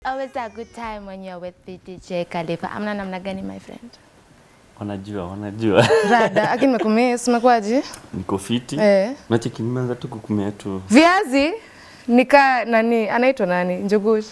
always a good time when you're with DJ Khalifa. Amna namna gani my friend? Wanajua, wanajua. Rada, lakini nimekumiss, umekuaje? Niko fiti. Eh. Nacheki nimeanza tu kukumia tu. Viazi nika nani anaitwa nani? Njugush.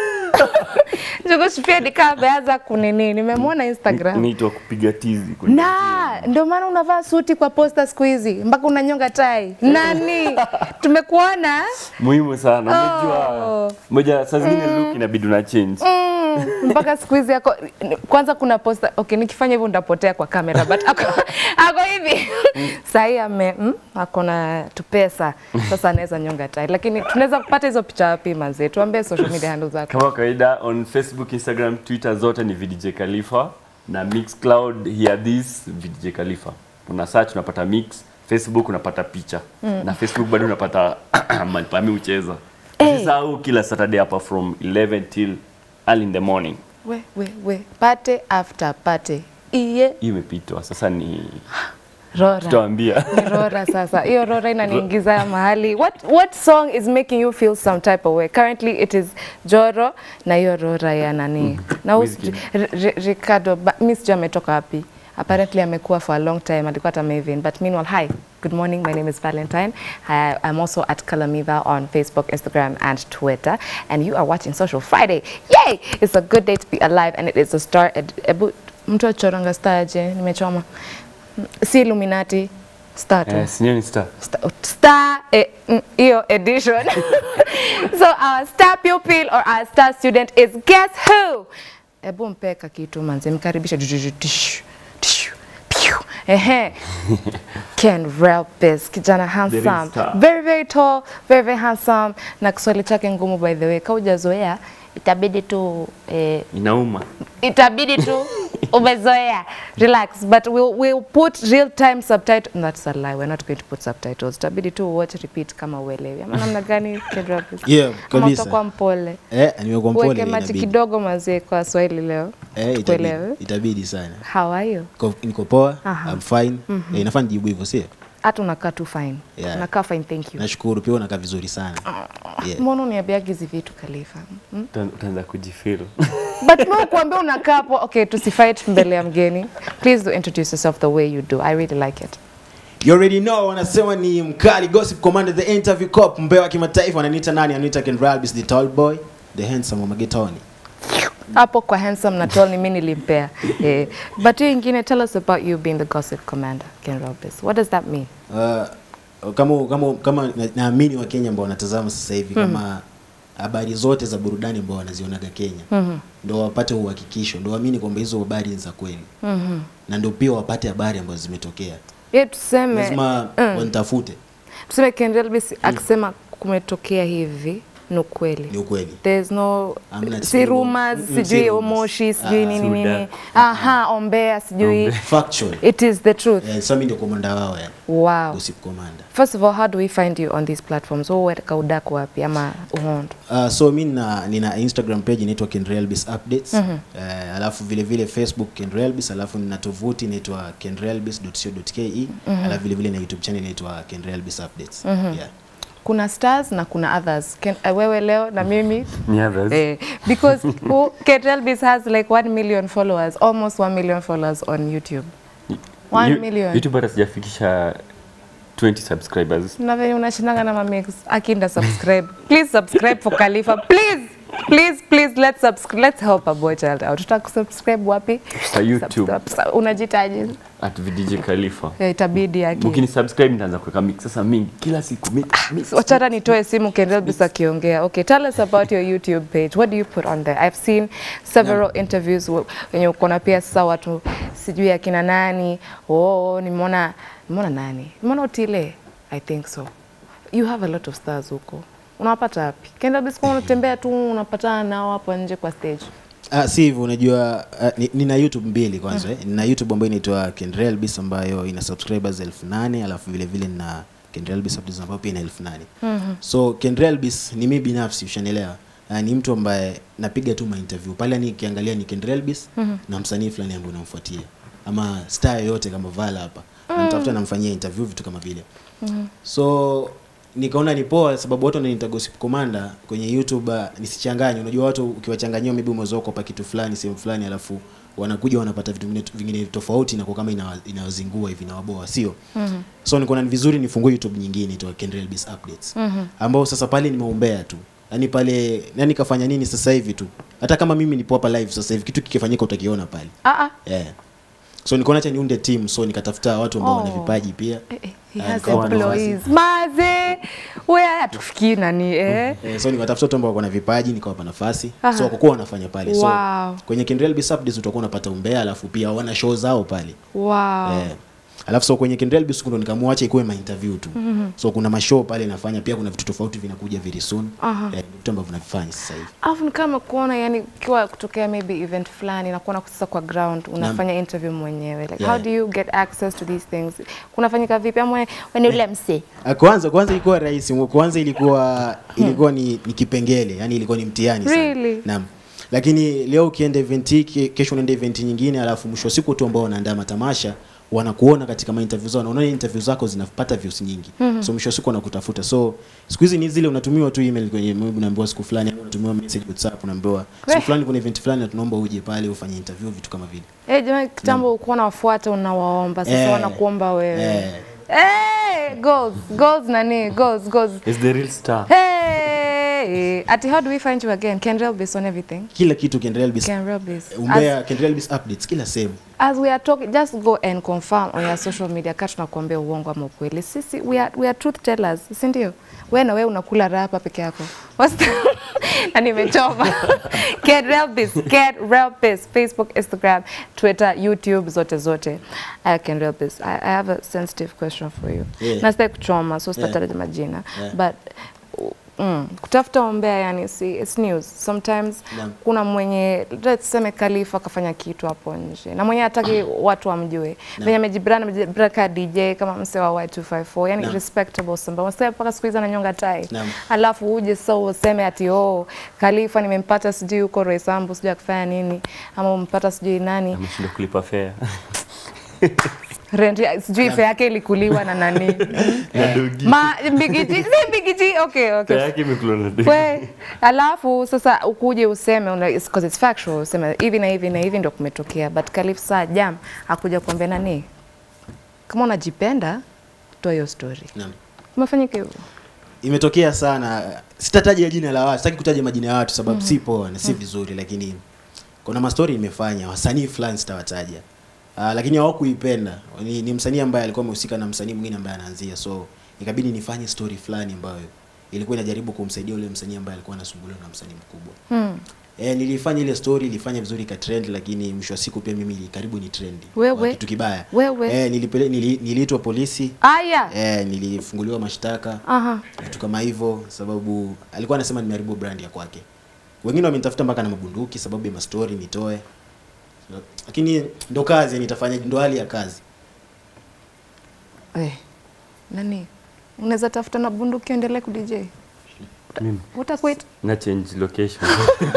Njugush pia nika ameanza kunini. Nimemwona Instagram. Naitwa kupiga tizi. kwenye Na ndio maana unavaa suti kwa posta siku hizi mpaka unanyonga tai. Nani? Tumekuona? Muhimu sana. Unajua. Oh. Moja saa zingine look inabidi una change. Mm, mpaka siku hizi yako kwanza kuna posta okay, nikifanya hivyo nitapotea kwa kamera but ako, ako hivi sahii ame mm, ako na tupesa sasa anaweza nyonga tai, lakini tunaweza kupata hizo picha wapi manze? Tuambie social media handles zako. Kama kawaida on Facebook, Instagram, Twitter zote ni VDJ Khalifa na Mixcloud hear this VDJ Khalifa. Una search unapata mix, Facebook unapata picha. Na Facebook bado unapata mahali pa mimi ucheza. Eh. Usisahau kila Saturday hapa from 11 till early in the morning. We, we, we. Pate after pate iye Hii imepitwa. Sasa ni rora tutawaambia. Ni rora sasa. Hiyo rora inaniingiza mahali. What what song is making you feel some type of way? Currently it is Joro na hiyo rora ya nani? Na huyu Wizkid. sijui- R- R- Ricardo, ba- mi sijui ametoka wapi. Apparently amekuwa for a long time, alikuwa hata Maven. But meanwhile, hi, good morning, my name is Valentine. I, I'm also at Kalamiva on Facebook, Instagram and Twitter. And you are watching Social Friday. Yay! It's a good day to be alive and it is a star. Ed, ebu, mtu achoranga star je? Nimechoma. Si Illuminati, star tu. Eh, sinyo ni star. Star, star eh, mm, hiyo edition. so our star pupil or our star student is guess who? Ebu mpeka kitu manze, mkaribisha. Tishu, tishu, tishu, piu. Ehe. Ken Relpis, kijana handsome, star. very very tall, very very handsome, na Kiswahili chake ngumu by the way. Kaujazoea itabidi tu eh, Inauma. itabidi tu umezoea relax but we'll, we'll put real time subtitle that's a lie we're not going to put subtitles itabidi tu watch repeat kama uelewi ama namna gani Kendra, please? Yeah, Ama kabisa. utakuwa mpole Eh, nimekuwa mpole uweke maji inabidi. kidogo mazee kwa Swahili leo Eh, tukuelewe itabidi, itabidi sana. how are you Niko- Niko poa, Aha. I'm fine. Eh, inafaa nijibu hivyo sio? hata unakaa tu fine Yeah. unakaa fine thank you Nashukuru pia unakaa vizuri sana. Yeah. mbona uniambiaga hizi vitu Khalifa hmm? Uta- Utaanza kujifeel. but mimi kuambia unakaa hapo okay tusifight mbele ya mgeni please do introduce yourself the way you do i really like it You already know wanasema ni mkali gossip commander the interview cop mbea wa kimataifa wananiita nani? Ananiita Ken Ralbis the tall boy, the handsome wa magetoni. hapo kwa handsome na tall ni mimi nilimpea eh. but hiyo ingine tell us about you being the gossip commander Ken Robis what does that mean Uh, kama kama kama na- naamini wa Kenya ambao wanatazama sasa hivi kama habari zote za burudani ambao wanazionaga Kenya Mhm. ndio wapate uhakikisho, ndio waamini kwamba hizo habari ni za kweli Mhm. na ndio pia wapate habari ambazo zimetokea. ye tuseme Lazima mm. wanitafute, tuseme Ken Robis akisema kumetokea hivi ni ukweli ni ukweli. There's no Hamna si sijui- rumors mm, si sijui rumors. moshi sijui Ah, nini si nini udaku. aha ombea sijui Factual. it is the truth Eh, sasa mimi ndio komanda wao yani. wow Gossip commander. first of all how do we find you on these platforms wewe weka udaku wapi ama uhondo Uh, so mi nina, nina Instagram page inaitwa Kenrelbis Updates. Mm -hmm. uh, alafu vile vile Facebook Kenrelbis, alafu nina tovuti inaitwa kenrelbis.co.ke. Mm -hmm. Alafu vile vile na YouTube channel inaitwa Kenrelbis Updates. Mm -hmm. Yeah. kuna stars na kuna others Ken, uh, wewe leo na mimi Ni others. Eh, because who, Ketelbis has like 1 million followers, almost 1 million followers on YouTube. One You- million. YouTube hata sijafikisha 20 subscribers. Na venye unashindanga na mamix akinda subscribe. please subscribe for Khalifa. Please. Please, please let's subscribe. Let's help a boy child out. Tutaka subscribe wapi? Sa YouTube. Subscribe. Unajitaje? At VDJ Khalifa. Eh, itabidi yake. Mkini subscribe nitaanza kuweka mix sasa mingi kila siku mix, mix. Wachana nitoe simu Kendelbis akiongea. Okay, tell us about your YouTube page. What do you put on there? I've seen several interviews w- wenye uko na pia sasa watu sijui akina nani. Oh, nimeona nimeona nani? Nimeona Otile. I think so. You have a lot of stars huko. Unawapata wapi? Kendelbis kwa unatembea tu unapatana nao hapo nje kwa stage. Ah, si hivyo unajua uh, ni, nina YouTube mbili kwanza eh. Nina YouTube ambayo inaitwa Kenrelbis ambayo ina subscribers elfu nane alafu vile vile nina Kenrelbis Updates ambayo pia ina elfu nane So Kenrelbis ni mimi binafsi ushanielewa. Uh, ni mtu ambaye napiga tu ma interview pale nikiangalia ni Kenrelbis na msanii fulani ambaye namfuatia ama star yoyote kama Vala hapa namtafuta namfanyia interview vitu kama vile so nikaona ni poa sababu watu wananiita gossip commander kwenye youtube uh, nisichanganye unajua watu ukiwachanganyia maybe umezoea kuwapa kitu fulani sehemu fulani alafu wanakuja wanapata vitu vingine, vingine tofauti na kwa kama inawa- inawazingua hivi nawaboa sio mm-hmm. so nikaona ni vizuri nifungue youtube nyingine itwa Kendrell Biz updates mm-hmm. ambao sasa pale nimeumbea tu yaani pale nani kafanya nini sasa hivi tu hata kama mimi nipo hapa live sasa hivi kitu kikifanyika utakiona pale Ah, ah. yeah. so nikaona acha niunde team so nikatafuta watu ambao wana Oh. vipaji pia Eh, eh, he Ah, has nikawa na employees. Maze, wewe hatufikii nani eh? Eh, so nikatafuta watu ambao wako na vipaji nikawapa nafasi Aha. so kwa kuwa wanafanya pale so Wow. kwenye Kendrell Biz Updates utakuwa unapata umbea alafu pia wana show zao pale Wow. eh. alafu so kwenye Kendrell Biz ndo nikaamua acha ikuwe ma interview tu mm-hmm. so kuna mashow pale nafanya pia kuna vitu tofauti vinakuja very soon Aha. eh, vitu ambavyo navifanya sasa hivi Alafu ni kama kuona yani ukiwa kutokea maybe event fulani na kuona sasa kwa ground unafanya interview mwenyewe like Yeah. how do you get access to these things kunafanyika vipi ama wewe ni ule msee Ah, kwanza kwanza ilikuwa rahisi kwanza ilikuwa ilikuwa ni, ni kipengele yani ilikuwa ni mtihani sana Really? naam lakini leo ukienda event hii ke- kesho unaenda event nyingine alafu mwisho wa siku tu ambao wanaandaa matamasha wanakuona katika ma interview zao wanaona interview zako zinapata views nyingi mm-hmm. so mwisho wa siku wanakutafuta so siku hizi ni zile unatumiwa tu email kwenye maybe unaambiwa siku fulani ama unatumiwa message WhatsApp unaambiwa siku Weh. fulani kuna event fulani na tunaomba uje pale ufanye interview vitu kama vile eh jamani kitambo ukuwa nawafuata unawaomba sasa Eh. wanakuomba wewe Eh. eh goals goals nani goals goals is the real star hey ati how do we find you again Kendrell based on everything kila kitu Kendrell Biz Kendrell based as, umbea Kendrell Biz updates kila sehemu as we are talking just go and confirm on your social media kati tunakuambia uongo ama ukweli sisi we are, we are truth tellers si ndio wewe na wewe unakula raha hapa peke yako What's the- na nimechoma get real biz get real biz facebook instagram twitter youtube zote zote I can real biz I, i have a sensitive question for you Yeah. na sitaki kuchoma so Yeah. sitataja majina Yeah. but Mm, kutafuta umbea yani si, it's news sometimes Naam. kuna mwenye let's tuseme Khalifa akafanya kitu hapo nje na mwenye hataki watu wamjue venye amejibrand amejibrand ka DJ kama mse wa Y254 yani Naam. respectable samba wasema mpaka siku hizi ananyonga tai Naam. alafu uje sasa useme ati oh Khalifa nimempata sijui huko Roysambu sijui akifanya nini ama umpata sijui nani ameshindwa kulipa fare rent ya- sijui fare yake ilikuliwa na nani na dogi ma bigiji si bigiji okay okay fare yake imekulwa na dogi we alafu sasa ukuje useme una, it's, 'cause it's factual useme hivi na hivi na hivi ndio kumetokea but Khalif saa jam akuja kuambia nani kama unajipenda toa hiyo story naam umefanyika hivyo imetokea sana sitataja jina la watu sitaki kutaja majina ya watu sababu si poa na si vizuri lakini kuna mastori nimefanya wasanii fulani sitawataja uh, lakini hawakuipenda ni, ni msanii ambaye alikuwa amehusika na msanii mwingine ambaye anaanzia so ikabidi nifanye story fulani ambayo ilikuwa inajaribu kumsaidia ule msanii ambaye alikuwa anasumbuliwa na msanii mkubwa hmm. E, nilifanya ile story ilifanya vizuri ka trend lakini mwisho wa siku pia mimi ili- karibu ni trend Wewe? Kwa kitu kibaya Wewe? e, nilipele, nili, niliitwa polisi aya e, nilifunguliwa mashtaka aha vitu kama hivyo sababu alikuwa anasema nimeharibu brand ya kwake wengine wamenitafuta mpaka na mabunduki sababu ya mastori nitoe lakini ndo kazi nitafanya ndo hali ya kazi eh nani unaweza tafuta na bunduki endelee ku DJ Mimi. utaquit na change location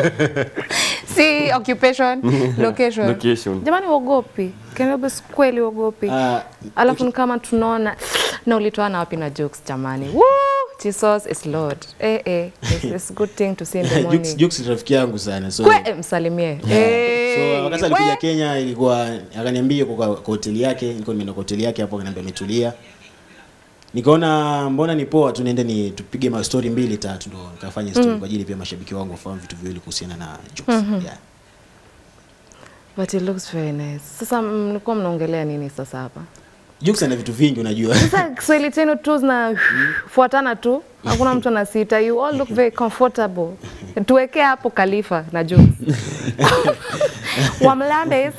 si occupation location Location. jamani uogopi Cannabis kweli uogopi Ah, alafu ni kama tunaona na ulitoana wapi na jokes jamani Woo! Jesus is Lord eh, eh. It's, it's good thing to see in the Jux, morning Jux ni rafiki yangu sana so, Kwe, eh, msalimie so Eh, wakati alikuja we- Kenya ilikuwa akaniambia kwa, kwa hoteli yake nilikuwa nimeenda kwa hoteli yake hapo akaniambia ametulia nikaona mbona ni poa tu niende ni tupige ma story mbili tatu ndo nikafanya story kwa ajili pia mashabiki wangu wafahamu vitu viwili kuhusiana na Jux yeah. but it looks very nice sasa mlikuwa mnaongelea nini sasa hapa Jux ana vitu vingi unajua sasa Kiswahili chenu tu zinafuatana tu hakuna mtu anasita you all look very comfortable tuwekee hapo Khalifa na jokes Wamlandes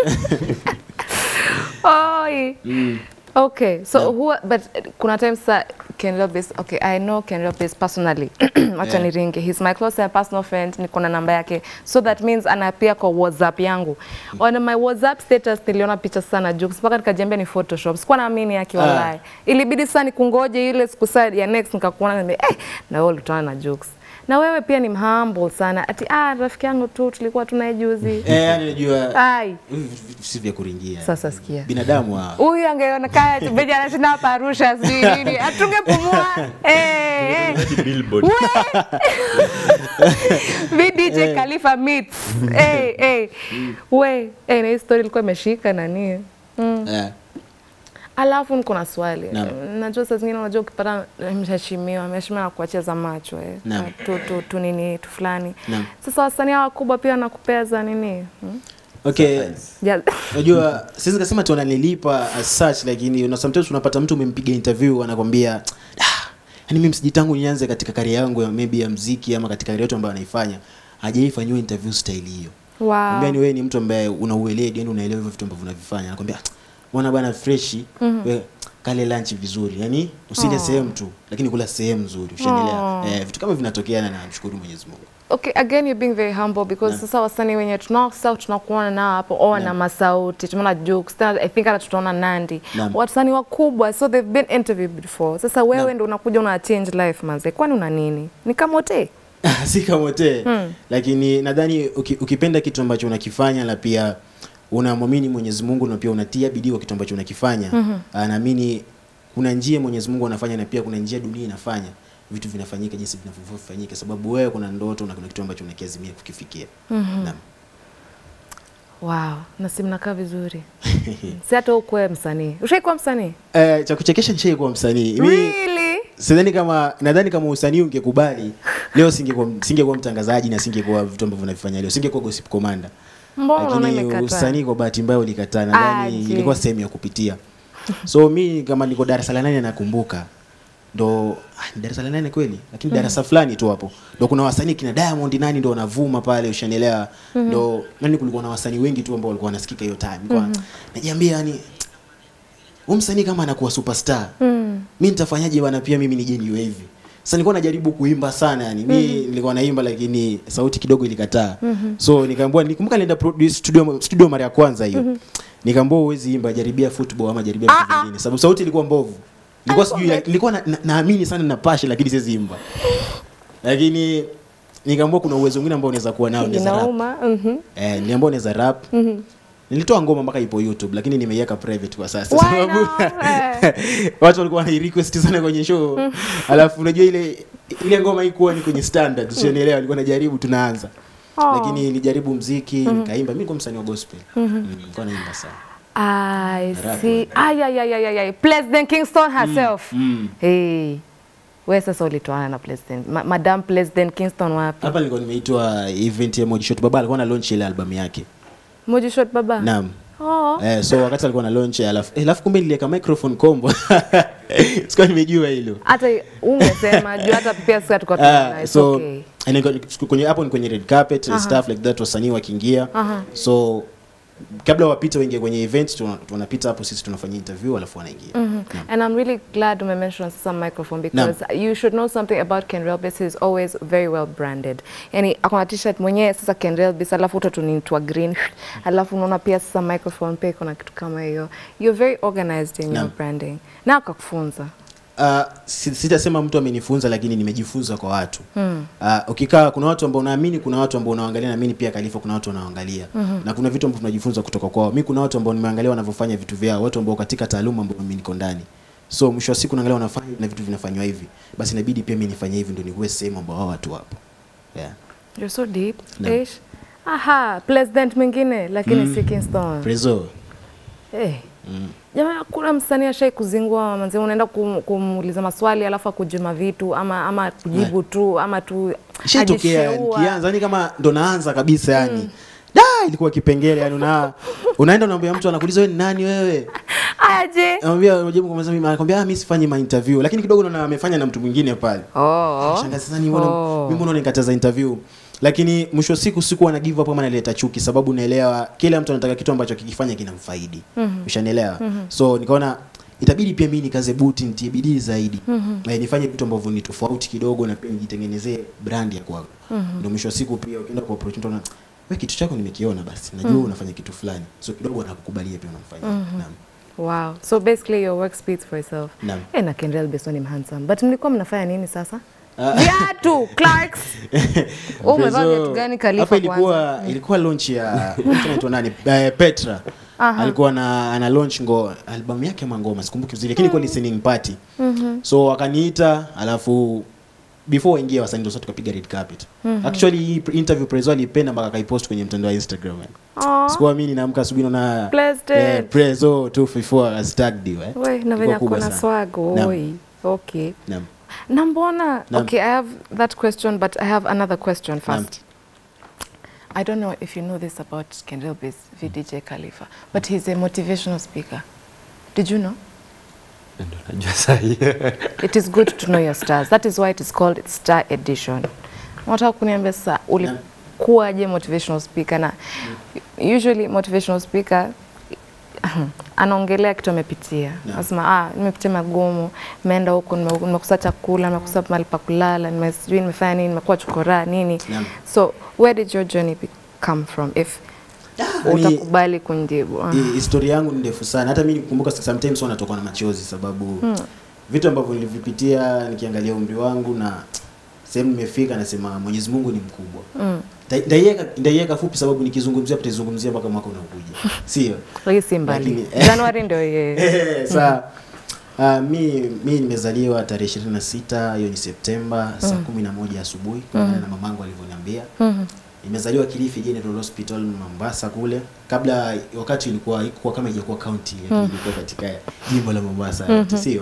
Oi. Okay, so who but kuna times sa Ken Lopez, okay, I know Ken Lopez personally. Acha Yeah. niringe. He's my close and personal friend, niko na namba yake. So that means anapia kwa WhatsApp yangu. On my WhatsApp status niliona picha sana jokes mpaka nikajiambia ni Photoshop. Sikuwa naamini yake Ah. wallahi. Ilibidi sasa nikungoje ile siku saa ya next nikakuona niambia eh na wewe ulitana na jokes. na wewe pia ni humble sana ati ah rafiki yangu tu tulikuwa tunaye juzi Eh, yani unajua ai hivi vitu si vya kuringia. Sasa sikia. Binadamu hawa. huyu angeonekana tu beja anashinda hapa Arusha sijui nini atungepumua eh, eh. Billboard. Vi DJ Khalifa meets eh, eh. we eh, na hii story ilikuwa imeshika nani mm. Eh, Alafu niko na swali. Naam. Najua saa zingine unajua ukipata mheshimiwa, mheshimiwa anakuachia za macho eh. Naam. Tu, tu, tu nini tu fulani. Naam. Sasa wasanii hawa wakubwa pia wanakupea za nini? Hmm? Okay. Ja- Unajua siwezi kasema tu wananilipa as such lakini una sometimes unapata mtu umempiga interview anakwambia ah, yani mimi msiji tangu nianze katika career yangu ya maybe ya mziki ama katika career yote ambayo anaifanya hajaifanyiwa interview style hiyo. Wow. Wow. ni wewe ni mtu ambaye una ueledi, yani unaelewa hivyo vitu ambavyo unavifanya. Anakwambia "Ah, bwana bana fresh, wewe kale lunch vizuri. Yani usile Oh. sehemu tu, lakini kula sehemu nzuri. Ushaendelea. Oh. Eh, vitu kama vinatokea na namshukuru Mwenyezi Mungu. Okay, again you're being very humble because Naam. sasa wasanii wenye tunao sasa tunakuona nao hapo oh, na Naam. masauti tumeona Jux tena I think hata tutaona Nandi Naam. wasanii wakubwa so they've been interviewed before sasa wewe Naam. ndo unakuja una change life manze kwani una nini ni kama hote si kamote Hmm. lakini nadhani uki, ukipenda kitu ambacho unakifanya na pia unamwamini Mwenyezi Mungu na pia unatia bidii kwa kitu ambacho unakifanya mm-hmm. naamini kuna njia Mwenyezi Mungu anafanya na pia kuna njia dunia inafanya vitu vinafanyika jinsi vinavyofanyika sababu wewe kuna ndoto na kuna kitu ambacho unakiazimia kukifikia mm-hmm. naam wow na si mnakaa vizuri si hata ukuwe msanii ushaikuwa msanii Eh, cha kuchekesha nishai kuwa msanii mi really sidhani kama nadhani kama usanii ungekubali leo singekuwa singekuwa mtangazaji na singekuwa vitu ambavyo navifanya leo singekuwa gossip commander mbona unaona lakini imekataa usanii kwa bahati mbaya ulikataa nadhani Aje. ilikuwa sehemu ya kupitia so mi kama niko darasa la nane nakumbuka ndo ah, ni darasa la nane kweli lakini darasa fulani tu hapo ndo kuna wasanii kina Diamond nani ndo wanavuma pale ushanielewa ndo nani kulikuwa na wasanii wengi tu ambao walikuwa wanasikika hiyo time kwa najiambia yani huyu msanii kama anakuwa superstar Mm. mi nitafanyaje bwana pia mimi nije niwe hivi sasa nilikuwa najaribu kuimba sana yani mi nilikuwa naimba lakini sauti kidogo ilikataa so nikaambiwa nikumbuka nilienda produce studio studio mara ya kwanza hiyo nikaambiwa huwezi imba jaribia football ama jaribia vitu vingine sababu sauti ilikuwa mbovu nilikuwa Alikuwa sijui nilikuwa na- na- naamini sana na pashe lakini siwezi imba lakini nikaambiwa kuna uwezo mwingine ambao unaweza kuwa nao unaweza rap inauma mhm. eh niliambiwa unaweza rap Nilitoa ngoma mpaka ipo YouTube lakini nimeiweka private kwa sasa Why sababu not? Eh. watu walikuwa wanai request sana kwenye show. Alafu unajua ile ile ngoma haikuwa ni kwenye standard, usionielewa, alikuwa najaribu tunaanza. Oh. Lakini nilijaribu mziki, nikaimba. Mimi nilikuwa msanii wa gospel. Mm, Nilikuwa naimba sana. I Rap, see. Ay, ay, ay, ay, ay, ay. President Kingston herself. Mm. Hey. We sasa ulitoana na President. Ma Madam President Kingston wapi? Hapa nilikuwa nimeitwa event ya Moji Shot. Baba alikuwa na launch ile album yake. Moji Shot baba. Naam. Oh. Eh, so wakati alikuwa na launch alafu eh, alafu kumbe niliweka microphone combo. Sikuwa nimejua hilo. Hata ungesema juu hata pia sisi tulikuwa tunaona. Ah, It's so okay. and niko- kwenye hapo ni kwenye red carpet Aha. stuff like that wasanii wakiingia Aha. so kabla wapite waingie kwenye event tuna- tunapita hapo sisi tunafanya interview alafu wanaingia Naam. And I'm really glad you mentioned some microphone because you should know something about Ken Relbis. He's always very well branded. Yani akona t-shirt mwenyewe sasa Ken Relbis alafu utatunitua green alafu unaona pia sasa microphone pia iko na kitu kama hiyo. You're very organized in your Naam. branding. Na akakufunza. Uh, si- sitasema mtu amenifunza lakini nimejifunza kwa watu mm. uh, ukikaa kuna watu ambao unaamini kuna watu ambao unaangalia naamini pia Khalifa kuna watu wanaangalia mm-hmm. na kuna vitu ambavyo tunajifunza kutoka kwao mi kuna watu ambao nimeangalia wanavyofanya vitu vyao watu ambao katika taaluma ambao mimi niko ndani so mwisho wa siku naangalia wanafanya na vitu vinafanywa hivi basi inabidi pia mimi nifanye hivi ndio niwe sehemu ambao hao watu wapo yeah. You're so deep. Naam. Ish. Aha, president mwingine lakini si Kingston. Prezo Eh. mm. Jamani, kuna msanii ashai kuzingua manzi, unaenda kum, kumuuliza maswali alafu akujima vitu ama ama kujibu tu ama tu Ishatokea ajisheua. nikianza yani kama ndo naanza kabisa yani. Da ilikuwa kipengele yani una unaenda unaambia mtu anakuuliza wewe ni nani wewe? Aje. Anamwambia unajibu kwa mimi anakuambia ah mimi sifanyi ma interview lakini kidogo naona amefanya na mtu mwingine pale. Oh. Shangazi sasa ni mbona Oh. mimi mbona nikataza interview? Lakini mwisho wa siku sikuwa na give up ama naleta chuki sababu naelewa kila mtu anataka kitu ambacho kikifanya kinamfaidi. Ushanielewa? So nikaona itabidi pia mimi nikaze buti nitie bidii zaidi mm-hmm. nifanye vitu ambavyo ni tofauti kidogo na pia nijitengenezee brand ya kwangu mm-hmm. ndio mwisho wa siku pia ukienda kwa opportunity unaona we kitu chako nimekiona basi najua mm-hmm. unafanya kitu fulani so kidogo anakukubalia pia unamfanyia mm-hmm. naam Wow. So basically your work speaks for itself. Naam. Eh, na Kendrell Besson ni handsome. But mlikuwa mnafanya nini sasa? viatu clarks Wewe umevaa Prezo- viatu gani Khalifa hapa kwanza? ilikuwa ilikuwa launch ya mtu anaitwa nani Eh, Petra alikuwa na ana launch ngo albamu yake ama ngoma sikumbuki vizuri lakini ilikuwa listening party so wakaniita alafu before waingie wasanii ndio sasa tukapiga red carpet actually hii interview Prezo alipenda mpaka akaipost kwenye mtandao wa Instagram Aw. sikuwa mimi naamka asubuhi naona Blessed eh, it. Prezo 254 as tagged you eh We, na venye Ilikuwa kubwa kuna sana. swag Naam. oi okay Naam. na mbona Naam. okay i have that question but i have another question Naam. first i don't know if you know this about kendrell Biz, vdj khalifa but he's a motivational speaker did you know Ndio najua sahi. it is good to know your stars that is why it is called star edition nataka kuniambia sasa ulikuwaje motivational speaker na usually motivational speaker anaongelea kitu amepitia Naam. nasema ah, nimepitia magumu nimeenda huko nime- nimekosa chakula nimekosa mahali pa kulala nime- sijui nimefanya nini nimekuwa chokora nini Naam. so where did your journey be- come from if ni- utakubali kunjibu Ah. Hi- historia yangu ni ndefu sana hata mi nikumbuka sometimes huwa natokwa na machozi sababu vitu ambavyo nilivipitia nikiangalia umri wangu na sehemu nimefika nasema mwenyezi mungu ni mkubwa Mm. Nda- ndaiweka ndaiweka fupi sababu nikizungumzia tutaizungumzia mpaka mwaka unaokuja sio Lakini si mbali Lakini- januari ndio yeye sa uh, mi mi nimezaliwa tarehe ishirini na sita hiyo ni septemba saa kumi na moja asubuhi kulingana na mamangu alivyoniambia Mhm. nimezaliwa Kilifi General Hospital Mombasa kule. Kabla wakati ilikuwa ilikuwa kama haijakuwa county lakini ilikuwa katika jimbo la Mombasa mm sio?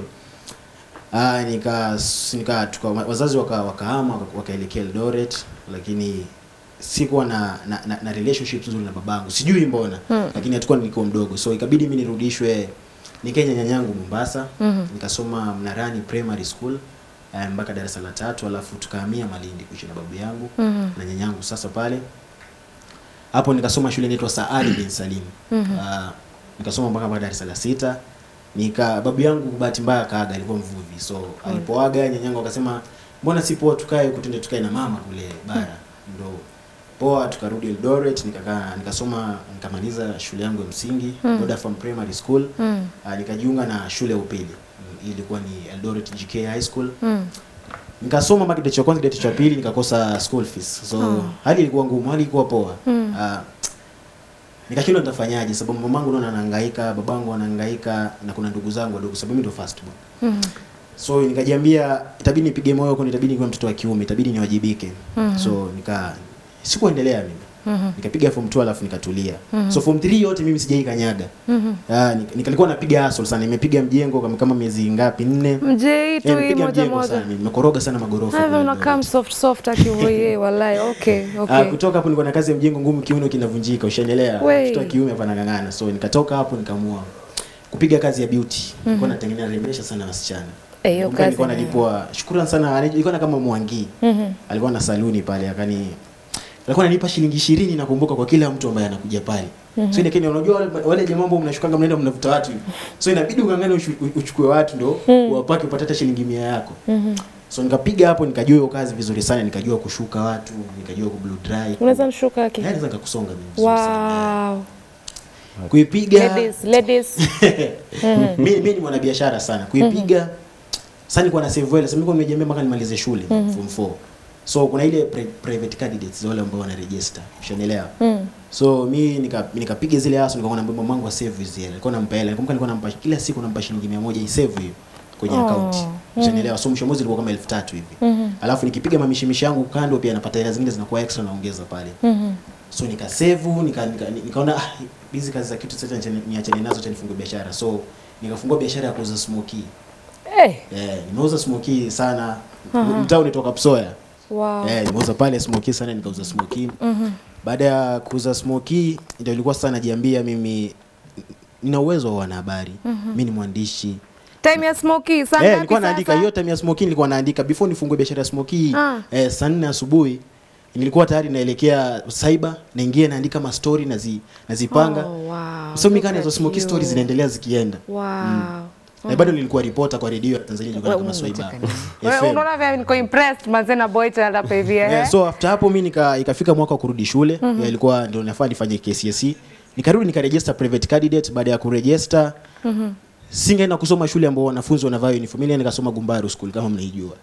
Ah nika nika tuka, wazazi waka wakahama waka- wakaelekea Eldoret lakini sikuwa na, na, na, na relationship nzuri na babangu sijui mbona Mm. lakini hatakuwa nilikuwa mdogo so ikabidi mimi nirudishwe nikenya nyanyangu Mombasa Mhm. nikasoma Mnarani Primary School eh, mpaka darasa la tatu alafu tukahamia Malindi kuishi na babu yangu Mhm. na nyanyangu sasa pale hapo nikasoma shule inaitwa Saadi bin Salim Mhm. Ah, nikasoma mpaka mpaka darasa la sita nika babu yangu bahati mbaya kaaga alikuwa mvuvi so alipoaga nyanyangu akasema mbona si poa tukae huku tuende tukae na mama kule bara ndo poa tukarudi Eldoret nikakaa nikasoma nikamaliza shule yangu ya msingi Mm. Boda Farm Primary School Mm. Ah, nikajiunga na shule ya upili Mm, hii ilikuwa ni Eldoret GK High School Mm. nikasoma mpaka kidato cha kwanza kidato cha pili nikakosa school fees so Oh. hali ilikuwa ngumu hali ilikuwa poa Mm. Ah, nikashindwa nitafanyaje sababu mamangu naona anahangaika babangu anahangaika na kuna ndugu zangu wadogo sababu mimi ndo first born Mhm. so nikajiambia itabidi nipige moyo kwani itabidi niwe mtoto wa kiume itabidi niwajibike Mhm. so nika sikuendelea mimi Mhm. nikapiga form 2 alafu nikatulia Mhm. so form 3 yote mimi sijai kanyaga Mhm. Ah, nik- nikalikuwa napiga hustle sana nimepiga mjengo kama, kama miezi ngapi nne mjei tu Eh, hii nimepiga moja mjengo moja sana nimekoroga sana magorofa hivyo kule unakaa Eldoret. soft soft akivoye walai okay Ah, okay kutoka hapo nilikuwa na kazi ya mjengo ngumu kiuno kinavunjika ushaendelea Wey. mtoto wa kiume hapa nang'ang'ana so nikatoka hapo nikaamua kupiga kazi ya beauty nilikuwa natengeneza remesha sana wasichana Eh, hiyo Nakumbuka nilikuwa kazi ni- nalipwa shukrani sana ilikuwa na kama mwangi Mhm. alikuwa na saluni pale akani alikuwa ananipa shilingi ishirini nakumbuka kwa kila mtu ambaye anakuja pale so lakini unajua wale, wale jamaa ambao mnashukanga mnaenda mnavuta watu hivi so inabidi ungangane ushu- uchukue watu ndo uwapake upate hata shilingi mia yako Mhm. so nikapiga hapo nikajua hiyo kazi vizuri sana nikajua kushuka watu nikajua ku blue dry unaweza nishuka aki Eh, naweza nikakusonga mimi vizuri sana. wow kuipiga ladies ladies mi mi ni mwanabiashara sana kuipiga sasa nilikuwa na save well sasa nilikuwa nimejiambia mpaka nimalize shule form 4 so kuna ile pri private candidates wale ambao wana register ushanielewa Mm. so mi nika nikapiga zile haso nikaona mbona mamangu wa save hizi hela alikuwa nampa hela nakumbuka alikuwa nampa kila siku nampa shilingi 100 isave hiyo kwenye Oh. account ushanielewa so mwisho wa mwezi ilikuwa kama 3000 hivi Mhm. alafu nikipiga mamishimishi yangu kando pia napata hela zingine zinakuwa extra naongeza pale Mhm. so nikasevu nika, nika, nikaona ah, hizi kazi za kitu sasa niachane- niachane nazo cha nifungue biashara so nikafungua biashara ya kuuza smoky Eh, eh, nimeuza smoky sana mtaa unatoka Psoya wow eh, nimeuza pale smoky sana nikauza smoky Mhm. baada ya kuuza smoky ndio ilikuwa sasa najiambia mimi nina uwezo wa wanahabari mimi ni mwandishi time ya smoky saa Eh, ngapi nilikuwa naandika sasa? hiyo time ya smoky nilikuwa naandika before nifungue biashara ya smoky Ah. eh, saa nne asubuhi nilikuwa tayari naelekea cyber naingia naandika ma story nazi, nazipanga Oh, wow. so mimi Look kana hizo at smoky you. stories zinaendelea zikienda Wow. na bado nilikuwa reporter kwa redio ya Tanzania Wewe nilikuwa kama Swaiba unacheka nini? Wewe FM. unaona vile niko impressed manze na boy child hapa hivi eh? Yeah, so after hapo mi nika ikafika mwaka wa kurudi shule mm -hmm. ilikuwa ndio nafaa nifanye KCSE nikarudi nikaregister private candidate baada ya kuregister mm -hmm. singeenda kusoma shule ambao wanafunzi wanavaa uniform ile nikasoma Gumbaru school kama mnaijua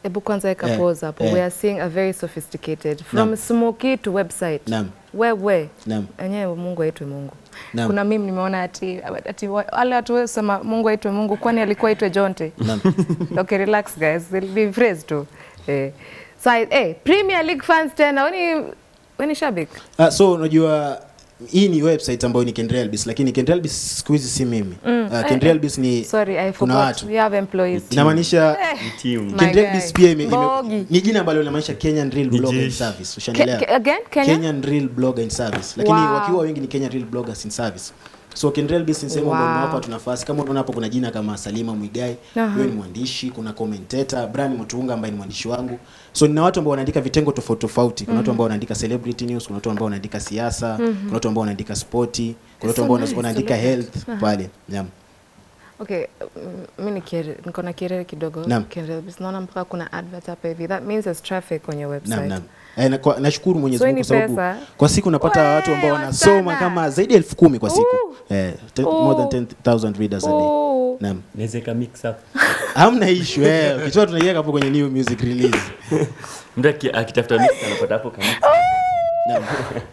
Ebu kwanza weka Eh, pause hapo. eh. We are seeing a very sophisticated from Naam. smoky to website. Naam. Wewe. Naam. Enyewe Mungu aitwe Mungu. Naam. Kuna mimi nimeona ati ati wa- wale watu wesema Mungu aitwe Mungu kwani alikuwa aitwe Jonte. Naam. okay, relax guys. They'll be praised too. Eh. So, I- eh, Premier League fans tena weni weni shabik. Ah, so unajua hii ni website ambayo ni Kenrelbis lakini Kenrelbis siku hizi si mimi. Mm. Uh, Kenrelbis ni Sorry, I kuna forgot. watu. We have employees. Inamaanisha Ni team. My Kenrelbis guy. pia ime, ime, Bogi. ni jina ambalo linamaanisha Kenyan Real Ni Blogger in jeshi. Service. Ke, Ushanielewa? ke, again, Kenya? Kenyan Real Blogger in Service. Lakini Wow. wakiwa wengi ni Kenyan Real Bloggers in Service. So Kenrelbis ni sehemu ambayo Wow. imewapa tu nafasi. Kama unaona hapo kuna jina kama Salima Mwigai, Aha. huyo ni mwandishi, kuna commentator, Brian Mutunga ambaye ni mwandishi wangu. So nina watu ambao wanaandika vitengo tofauti tofauti. Kuna watu ambao wanaandika celebrity news, kuna watu ambao wanaandika siasa, kuna watu ambao wanaandika sporti, kuna watu So ambao nice, wanaandika celebrity. health pale. Naam. Okay, mm, mi ni kiere- niko na kierere kidogo. Naam. Kenrelbis. Naona mpaka kuna advert hapa hivi. That means there's traffic kwenye website. Naam, naam. Eh, na kwa- nashukuru Mwenyezi So hii Mungu ni kwa sababu pesa? kwa siku napata Wee, watu ambao wanasoma wasichana. kama zaidi ya elfu kumi kwa siku Ooh. eh, ten, Ooh. more than 10,000 readers a day. Ooh. Naam. Naweza ika mix up. Hamna issue eh, ukitoa tunaiweka hapo kwenye new music release. Mtu aki- akitafuta mix anapata hapo kama Naam.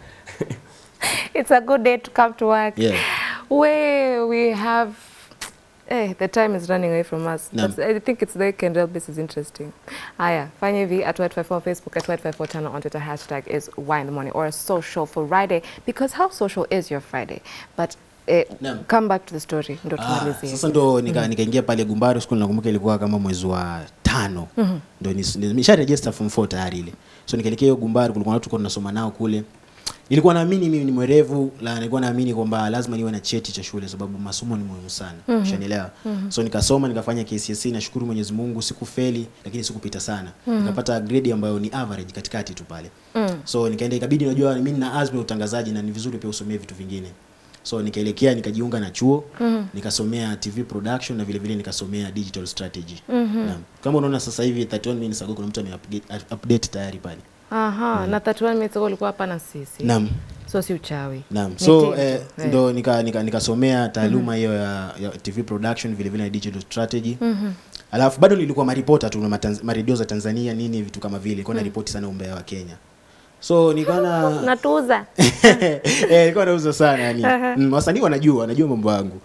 It's a good day to come to work. Yeah. Where we have Eh, the time is running away from us. Naam. But I think it's the Kendall base is interesting. Aya, fanya hivi at white54 on Facebook, at white54 channel on Twitter, hashtag is why in the morning or a social for Friday because how social is your Friday? But eh, Naam. come back to the story ndo Ah, tumalizie. sasa ndo nika- nikaingia pale Gumbaru siku nakumbuka ilikuwa kama mwezi wa tano ndo nis- nimesha register form 4 tayari ile so nikaelekea hiyo Gumbaru kulikuwa na watu tulikuwa tunasoma nao kule nilikuwa naamini mimi ni mwerevu la nilikuwa naamini kwamba lazima niwe na cheti cha shule sababu masomo ni muhimu sana mm ushanielewa so nikasoma nikafanya KCSE nashukuru Mwenyezi Mungu sikufeli lakini sikupita sana nikapata grade ambayo ni average katikati tu pale so nikaenda ikabidi najua mimi nina azma ya utangazaji na ni vizuri pia usomee vitu vingine so nikaelekea nikajiunga na chuo nikasomea tv production na vile vile nikasomea digital strategy Naam. kama unaona sasa hivi 31 minutes ago kuna mtu ameupdate update tayari pale Aha, na 31 minutes ago ulikuwa hapa na sisi. naam So si uchawi. Naam. Ni So timu. eh, Eh. ndo nika, nika, nikasomea taaluma hiyo ya, ya TV production vile vile na digital strategy. Alafu bado nilikuwa maripota tu na matanz- maredio za Tanzania nini vitu kama vile. Nilikuwa naripoti sana umbea wa Kenya. So nikaona Natuza. eh, nilikuwa nauza sana yani. Mm, wasanii wanajua, wanajua mambo yangu.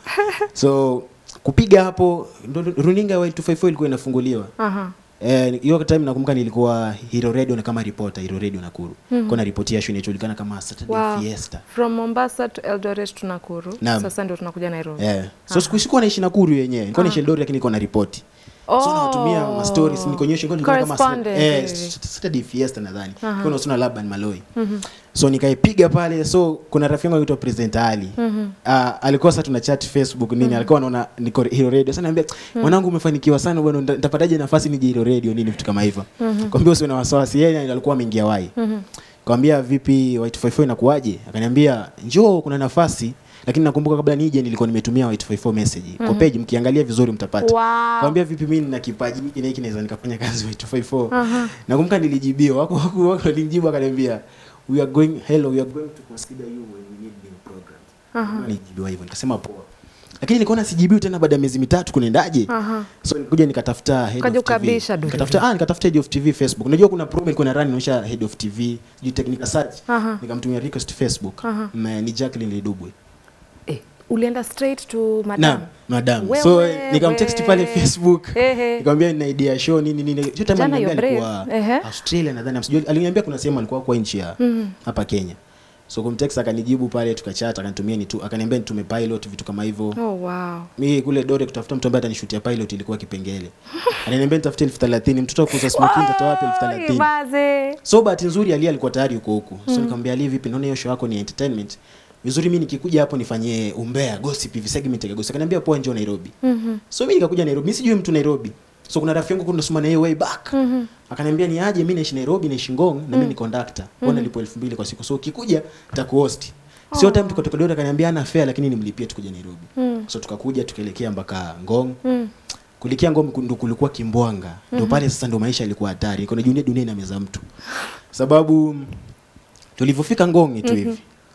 So kupiga hapo ndo runinga ya 254 ilikuwa inafunguliwa. Aha. Eh, hiyo time nakumbuka nilikuwa Hero Radio na kama reporter Hero Radio Nakuru. Mm Kwa naripotia show inayojulikana kama Saturday Wow. Fiesta. From Mombasa to Eldoret to Nakuru. Naam. Sasa ndio tunakuja Nairobi. Yeah. So siku sikuwa naishi Nakuru yenyewe. Nilikuwa naishi Eldoret lakini nilikuwa na ripoti. So nawatumia ma stories nikonyesha nilikuwa nilikuwa kama Correspondent eh hivi. Saturday Fiesta nadhani. Kwa nasoma Laban Maloi. So nikaipiga pale so kuna rafiki yangu anaitwa President Ali. Ah, alikuwa sasa tuna chat Facebook nini alikuwa anaona niko Hero Radio. Sasa niambia mwanangu umefanikiwa sana bwana nita- nitapataje nafasi nije Hero Radio nini vitu kama hivyo. Kwambia usiwe na wasiwasi yeye alikuwa ameingia wai. Kwambia vipi White 54 inakuaje? Akaniambia njoo kuna nafasi lakini nakumbuka kabla nije nilikuwa nimetumia White 54 message. Kwa page mkiangalia vizuri mtapata. Wow. Kwambia vipi mimi nina kipaji hiki na hiki naweza nikafanya kazi White 54. Nakumbuka nilijibiwa wako wako wako walinijibu akaniambia we are going hello we are going to consider you when we need new programs. Nilijibiwa hivyo nikasema poa. Lakini nikaona sijibiwi tena baada ya miezi mitatu kunaendaje? Aha. So nikuja nikatafuta head Ukaja of TV. ukabisha du- Nikatafuta ah nikatafuta head of TV Facebook. Unajua kuna program ilikuwa na run inaonyesha head of TV, sijui technical search. Aha. Nikamtumia request Facebook. Na ni Jacqueline Lidubwe. Eh, ulienda straight to madam. Naam, madam. Wewe, so nikamtext pale we. Facebook. Ehe. Nikamwambia nina idea ya show nini nini. Hiyo time Jana aliniambia you're alikuwa brave. Ehe. Australia nadhani. Sijui aliniambia kuna sehemu alikuwa kwa nchi ya hapa Kenya. So kumtext akanijibu pale tukachat akanitumia ni tu akaniambia nitume pilot vitu kama hivyo. Oh wow. Mimi kule Dore kutafuta mtu ambaye atanishutia pilot ilikuwa kipengele. Ananiambia nitafute elfu thelathini mtoto wa kuuza smoking nitatoa wapi elfu thelathini Baze. So bahati nzuri Ali alikuwa tayari yuko huku. So nikamwambia Ali, vipi, naona hiyo show yako ni entertainment. Vizuri mimi nikikuja hapo nifanyie umbea, gossip hivi segment ya gossip. Akaniambia poa, njoo Nairobi. So mimi nikakuja Nairobi. Mimi sijui mtu Nairobi. So kuna rafiki yangu kuna nasoma na yeye way back. Akaniambia ni aje, mimi naishi Nairobi, naishi Ngong na mimi ni conductor. Kwa nalipo 2000 kwa siku. So ukikuja nitakuhost. Sio time tuko tuko akaniambia ana fare lakini nimlipie tukuje Nairobi. So tukakuja tukaelekea mpaka Ngong. Kulikia Ngong ndo kulikuwa kimbwanga. Ndio pale sasa ndo maisha yalikuwa hatari. Kuna dunia dunia inameza mtu. Sababu tulivyofika Ngongi tu hivi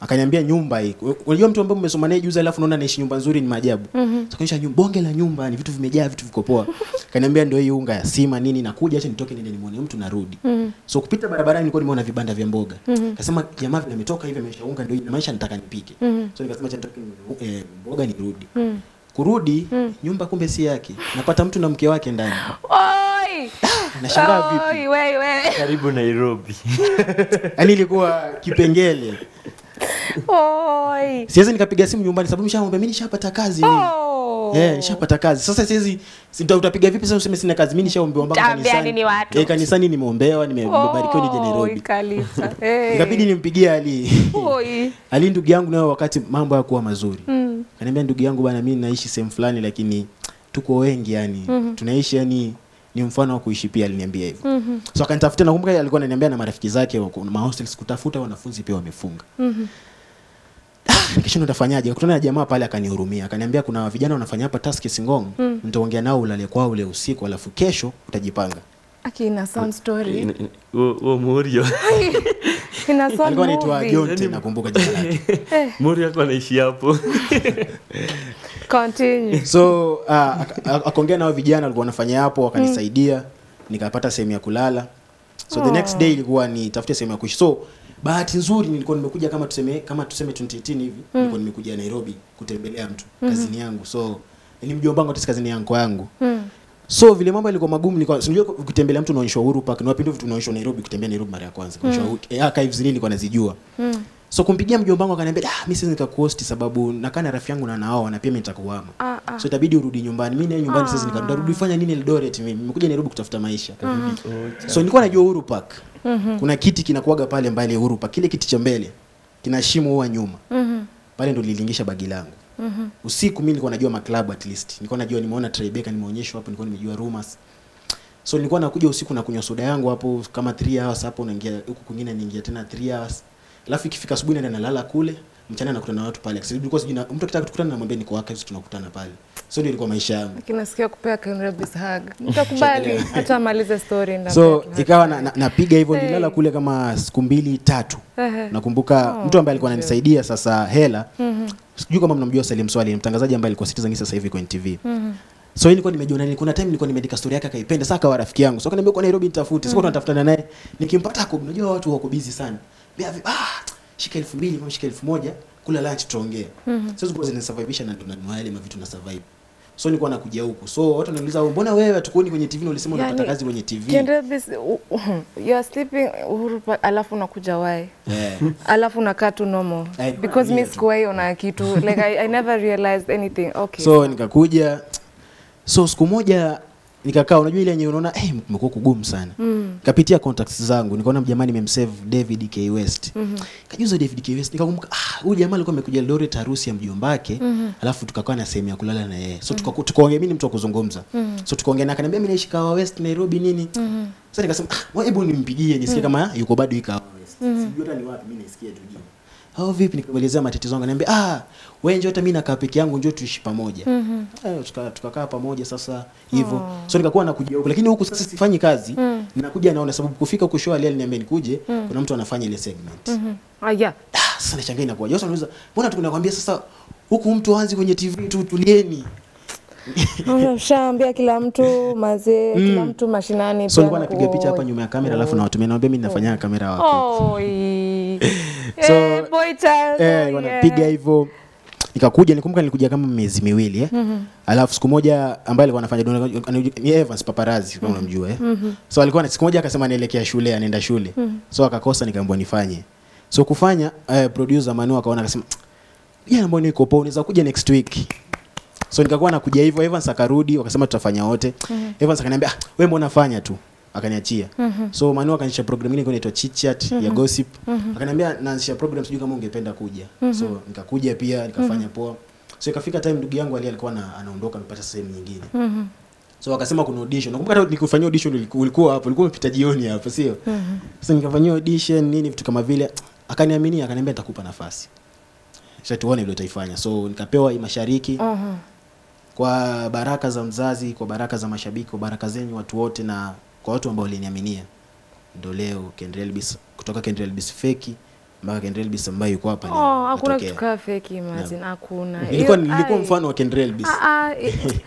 akaniambia nyumba hii unajua mtu ambaye umesoma naye juzi alafu unaona anaishi nyumba nzuri ni maajabu mm nyumba bonge la nyumba ni vitu vimejaa vitu viko poa akaniambia ndio hii unga ya sima nini nakuja acha nitoke niende nimuone mtu narudi so kupita barabarani nilikuwa nimeona vibanda vya mboga akasema jamaa vile ametoka hivi amesha unga ndio hii inamaanisha nataka nipike so nikasema acha nitoke ninunue, eh, mboga nirudi kurudi nyumba kumbe si yake napata mtu na mke wake ndani Oi! nashangaa vipi Oi, we, we. karibu nairobi yaani ilikuwa kipengele Oi. siwezi nikapiga simu nyumbani sababu nishamwambia mimi nishapata kazi mimi Oh. Eh, nishapata kazi. Sasa siwezi sita utapiga vipi sasa useme sina kazi? Mimi nishaombewa mpaka Taambiani kanisani. ni watu. Eh, kanisani nimeombewa, nime- nimebarikiwa nije Oi, Nairobi. Kalisa. Eh. Ikabidi nimpigie Ali. Oi. Ali ndugu yangu nayo wakati mambo yakuwa mazuri. Mm. Kaniambia ndugu yangu bana mimi naishi sehemu fulani lakini tuko wengi yani. Tunaishi yani ni mfano wa kuishi pia aliniambia hivyo. Mm-hmm. So akanitafuta nakumbuka alikuwa ananiambia na marafiki zake wako ma hostels kutafuta wanafunzi pia wamefunga. nikashindwa nitafanyaje kutana na jamaa pale akanihurumia akaniambia kuna vijana wanafanya hapa task Singong mm. nitaongea nao ulale kwao ule usiku alafu kesho utajipanga Aki ina sound story. huo morio Ina sound alikuwa anaitwa movie. Jonte nakumbuka jina lake morio ako anaishi hapo Continue. so uh, ak- ak- akaongea nao vijana walikuwa wanafanya hapo wakanisaidia nikapata sehemu ya kulala so the next day ilikuwa ni tafute sehemu ya kuishi so bahati nzuri nilikuwa nimekuja kama tuseme kama tuseme 2018 hivi nilikuwa nimekuja Nairobi kutembelea mtu kazini yangu so ni mjomba wangu kazini yangu yangu Mm. so vile mambo yalikuwa magumu nilikuwa sinajua kutembelea mtu unaonyeshwa Uhuru Park ni wapi ndio vitu unaonyeshwa Nairobi kutembea Nairobi mara ya kwanza mm. eh, archives nini nilikuwa nazijua Mm. so kumpigia mjomba wangu akaniambia ah mimi siwezi nikakuhost sababu nakaa na rafiki yangu na nao na pia mimi nitakuhama Ah, ah. so itabidi urudi nyumbani mimi naye nyumbani sasa nikarudi rudi fanya nini Eldoret mimi nimekuja Nairobi kutafuta maisha so nilikuwa najua Uhuru Park kuna kiti kinakuaga pale mbali Uhuru Park kile kiti cha mbele kina shimo huwa nyuma Mhm. pale ndo nililingisha bagi langu Mhm. usiku mimi nilikuwa najua maklabu at least nilikuwa najua nimeona Tribeca nimeonyeshwa hapo nilikuwa nimejua rumors so nilikuwa nakuja usiku na kunywa soda yangu hapo kama 3 hours hapo naingia huku kwingine niingia tena 3 hours alafu ikifika asubuhi naenda nalala kule mchana nakutana na watu pale Kasi nilikuwa sijui na- mtu akitaka tukutana namwambia niko archives tunakutana pale so ndio ilikuwa maisha yangu Lakini nasikia kupea Kenrebis hug. Nitakubali hata amalize story ndio. so ikawa na, na, napiga hivyo nilala kule kama siku mbili tatu Ehe. nakumbuka mtu ambaye alikuwa ananisaidia sasa hela sijui kama mnamjua Salim Swali ni mtangazaji ambaye alikuwa Citizen sasa hivi kwenye TV so hii nilikuwa nimejiona ni kuna time nilikuwa nimeandika story yake akaipenda sasa akawa rafiki yangu so akaniambia kwa Nairobi nitafute sasa tunatafutana naye nikimpata hapo unajua watu wako busy sana Bia vi- ah shika 2000 kama shika 1000 kula lunch tuongee sasa zilikuwa zinasurvivisha na tunanunua yale mavitu na survive so nilikuwa nakuja huku so watu wananiuliza mbona wewe hatukuoni kwenye TV na ulisema unapata Yani, kazi kwenye TV Kenrebis you are sleeping Uhuru Park alafu unakuja wai. eh Alafu unakaa tu normal. Eh, Because yeah, mi tu. sikuwahi ona kitu. Like I, I never realized anything. Okay. so nikakuja so siku moja nikakaa unajua ile yenye unaona eh kumekuwa kugumu sana mm. kapitia contacts zangu nikaona jamaa nimemsave David K West mm -hmm. kajuza David K West nikakumbuka ah huyu jamaa alikuwa amekuja Eldoret harusi ya mjomba wake mm -hmm. alafu tukakaa na sehemu ya kulala na yeye so tukaku- tukaongea mimi ni mtu wa kuzungumza mm -hmm. so tukaongea na akaniambia mimi naishi Kawa West Nairobi nini mm -hmm. sasa nikasema ah wewe hebu nimpigie nisikie kama yuko bado yuko Kawa West mm -hmm. sijui hata ni wapi mimi nisikie tu jina au vipi nikamwelezea matatizo yangu ananiambia ah wewe njoo hata mimi nakaa peke yangu njoo tuishi pamoja mm -hmm. tukakaa tuka pamoja sasa hivyo oh. so nikakuwa nakuja huku lakini huku sasa sifanyi kazi mm. ninakuja naona sababu kufika huku show aliniambia nikuje mm. kuna mtu anafanya ile segment mm Mhm. Ah, yeah. ah, sasa nashangaa inakuwa Joshua anauliza mbona tunakwambia sasa huku mtu aanzi kwenye TV tu tulieni Ushaambia kila mtu mazee, kila mtu mashinani. so pia nilikuwa napiga picha hapa oi. nyuma ya kamera alafu nawatumia naambia mimi ninafanya kamera wako Oi. So, Eh, boy child. eh, oh, wanapiga yeah. hivyo nikakuja nikumbuka nilikuja kama miezi miwili eh. alafu siku moja ambaye alikuwa anafanya dona- anajua- ni Evans Paparazi kama unamjua eh. so alikuwa siku moja akasema anaelekea shule anaenda shule so akakosa nikaambiwa nifanye so kufanya eh, producer Manu akaona akasema ya mbona niko poa unaweza kuja next week so nikakuwa nakuja hivyo Evans akarudi wakasema tutafanya wote Evans akaniambia ah, wewe mbona fanya tu akaniachia so Manu akaanzisha program ile inaitwa Chit Chat ya gossip akaniambia naanzisha program sijui kama ungependa kuja so nikakuja pia nikafanya poa so ikafika time ndugu yangu ali alikuwa na, anaondoka amepata sehemu nyingine Mhm. so wakasema kuna audition nakumbuka hata nikufanyia audition uliku- ulikuwa hapo ulikuwa umepita jioni hapo sio sasa nikafanyia audition nini vitu kama vile akaniaminia akaniambia nitakupa nafasi sasa tuone vile utaifanya so nikapewa hii mashariki Mhm. kwa baraka za mzazi kwa baraka za mashabiki kwa baraka zenyu watu wote na kwa watu ambao waliniaminia ndo leo Kendra Elvis kutoka Kendra Elvis feki mpaka Kendrell Bis ambaye yuko hapa leo Oh, hakuna atokee. kitu kaa fake imagine, hakuna. Nilikuwa Hiyo- nilikuwa ai. mfano wa Kendrell Bis. Ah, ah, i-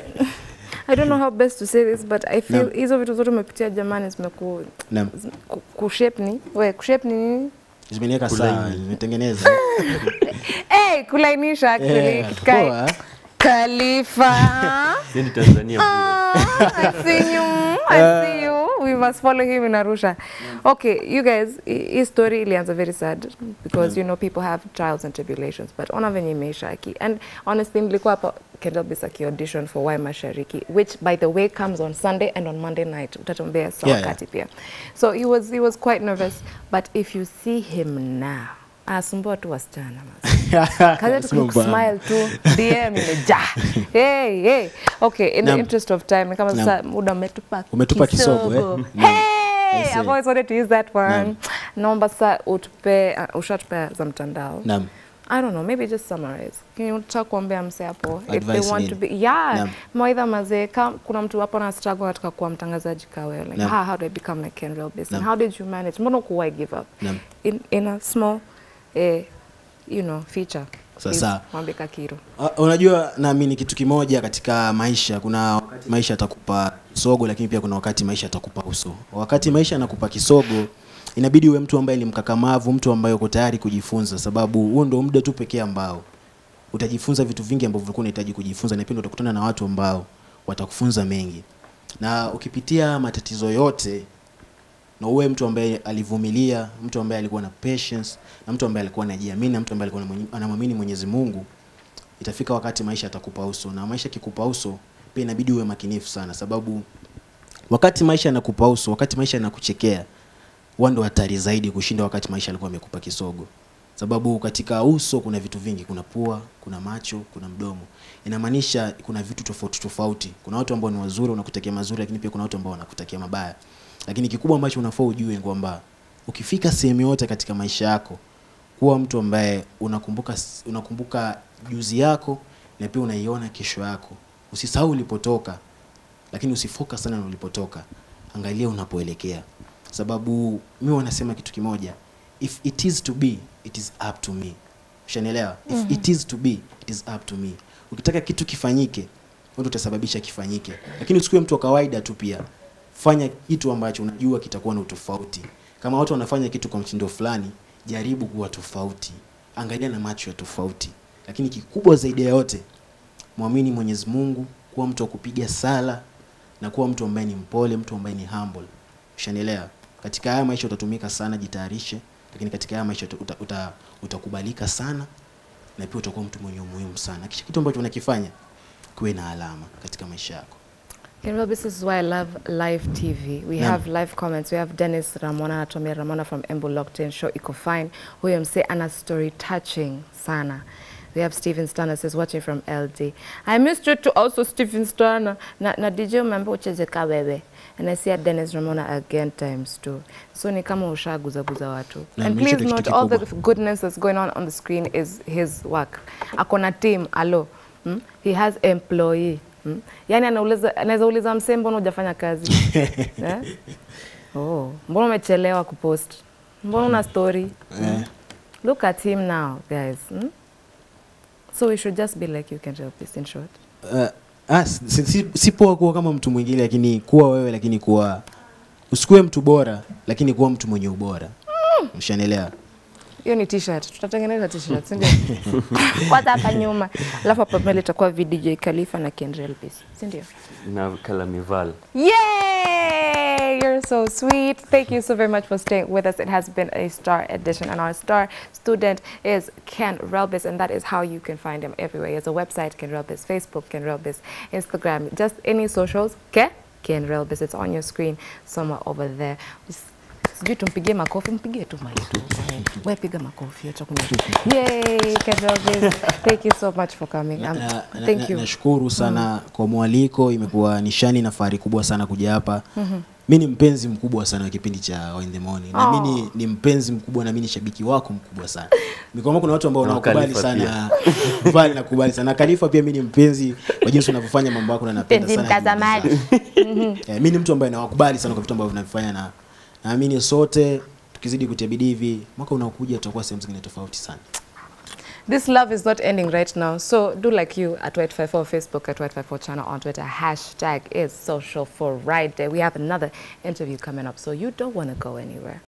I don't know how best to say this but I feel Naam. hizo vitu zote umepitia jamani zimeku Naam. ku- kushape ni we kushape ni nini? Zimeniweka Kulaini. sawa, zimetengeneza. Hey, kulainisha actually Eh, kitu kai- poa. Khalifa. Sisi ni Tanzania bure. Ah, I see you. I see you. We must follow him in Arusha. Okay, you guys, hi- hii story ilianza very sad because you know people have trials and tribulations, but ona venye imeisha aki. And honestly, nilikuwa hapa Kendall Bisaki audition for Why Mashariki, which by the way comes on Sunday and on Monday night. Utatuambia saa Yeah, yeah. wakati pia. So he was he was quite nervous, but if you see him now, anasumbua tu wasichana mas. Kazi yetu Sio mbaya. kusmile tu DM imejaa. Hey, hey. Okay, in the Naam. interest of time, ni kama Naam. sasa muda umetupa Umetupa kisogo, eh? kisogo. Naam. Hey, I see. I've always wanted to use that one. Naam. Naomba sasa utupe uh, ushatupea za mtandao. Naam. I don't know, maybe just summarize. Can you talk kuambia mse hapo if they Advice want to nini? be yeah, Naam. mawaidha mazee kama kuna mtu hapo na struggle katika kuwa mtangazaji kawe like Naam. how, how do I become like Ken Real Business? Naam. How did you manage? Mbona kuwai give up? Naam. In in a small eh, you know, feature. Please, Sasa. mwambie Kakiro. Uh, unajua naamini kitu kimoja katika maisha kuna wakati maisha atakupa kisogo lakini pia kuna wakati maisha atakupa uso wakati maisha anakupa kisogo inabidi uwe mtu ambaye ni mkakamavu mtu ambaye uko tayari kujifunza sababu huo ndio muda tu pekee ambao utajifunza vitu vingi ambavyo ulikuwa unahitaji kujifunza na pia ndio utakutana na watu ambao watakufunza mengi na ukipitia matatizo yote na uwe mtu ambaye alivumilia mtu ambaye alikuwa na patience na mtu ambaye alikuwa anajiamini na mtu ambaye alikuwa anamwenye- anamwamini Mwenyezi Mungu itafika wakati maisha atakupa uso na maisha kikupa uso pia inabidi uwe makinifu sana sababu wakati maisha yanakupa uso wakati maisha yanakuchekea huwa ndo hatari zaidi kushinda wakati maisha alikuwa amekupa kisogo sababu katika uso kuna vitu vingi kuna pua kuna macho kuna mdomo inamaanisha kuna vitu tofauti tofauti kuna watu ambao ni wazuri wanakutakia mazuri lakini pia kuna watu ambao wanakutakia mabaya lakini kikubwa ambacho unafaa ujue kwamba ukifika sehemu yote katika maisha yako kuwa mtu ambaye unakumbuka unakumbuka juzi yako na pia unaiona kesho yako usisahau ulipotoka lakini usifocus sana na ulipotoka angalia unapoelekea sababu mi wanasema kitu kimoja if it is to be it is up to me ushanielewa if mm-hmm. it is to be it is up to me ukitaka kitu kifanyike wewe ndio utasababisha kifanyike lakini usikuwe mtu wa kawaida tu pia fanya kitu ambacho unajua kitakuwa na utofauti kama watu wanafanya kitu kwa mtindo fulani jaribu kuwa tofauti angalia na macho ya tofauti lakini kikubwa zaidi ya yote mwamini mwenyezi mungu kuwa mtu wa kupiga sala na kuwa mtu ambaye ni mpole mtu ambaye ni humble ushanielewa katika haya maisha utatumika sana jitayarishe lakini katika haya maisha uta, uta, uta, utakubalika sana na pia utakuwa mtu mwenye umuhimu sana kisha kitu ambacho unakifanya kuwe na alama katika maisha yako Kenrel, this is why I love live TV. We Naam. have live comments. We have Dennis Ramona anatumia Ramona from Embu Lockton show iko fine. Huyo mse ana story touching sana. We have Stephen Stana says watching from LD. I missed you too also Stephen Stana. Na, na DJ umeambia ucheze ka wewe. And I see Dennis Ramona again times two. So ni kama ushaguzaguza watu. Na And hicho please ndio note kitu all the kikubwa. goodness that's going on on the screen is his work. Akona team, alo. Mm? He has employee. Mm? Yaani anauliza anaweza uliza msee mbona hujafanya kazi? eh? Oh, mbona umechelewa kupost? Mbona una story? eh. Look at him now, guys. Mm? So we should just be like you can help this in short. uh, ah, si, si, si poa kuwa kama mtu mwingine lakini kuwa wewe lakini kuwa usikuwe mtu bora lakini kuwa mtu mwenye ubora ushanielewa Hiyo ni t-shirt. Tutatengeneza t-shirt, si ndio? Kwanza hapa nyuma. Alafu hapa mbele itakuwa VDJ Khalifa na Kendrell Peace. Si ndio? na Kalamival. Yay! You're so sweet. Thank you so very much for staying with us. It has been a star edition, and our star student is Ken Relbis, and that is how you can find him everywhere. He has a website, Ken Relbis, Facebook, Ken Relbis, Instagram, just any socials, okay? Ken Relbis. It's on your screen somewhere over there. Just sijui tumpigie makofi mpigie tu mali tu we piga makofi acha kunywa. yay Ken Relbis. thank you so much for coming um, Na- na- thank na- you nashukuru sana kwa mwaliko imekuwa nishani na fahari kubwa sana kuja hapa mi ni mpenzi mkubwa sana wa kipindi cha In the Morning na mi ni, ni mpenzi mkubwa na mi ni shabiki wako mkubwa sana mikwama kuna watu ambao Na wanakubali Khalifa sana Vale nakubali sana na Khalifa pia mi ni mpenzi wa jinsi unavyofanya mambo yako na napenda Mpenzi sana juhudi mtazamaji. zako. Eh, mi ni mtu ambaye nawakubali sana kwa vitu ambavyo vinavifanya na naamini sote tukizidi kutia bidii hivi mwaka unaokuja tutakuwa sehemu zingine tofauti sana This love is not ending right now. So do like you at White54 Facebook, at White54 channel on Twitter. Hashtag is social for right there. We have another interview coming up, so you don't want to go anywhere.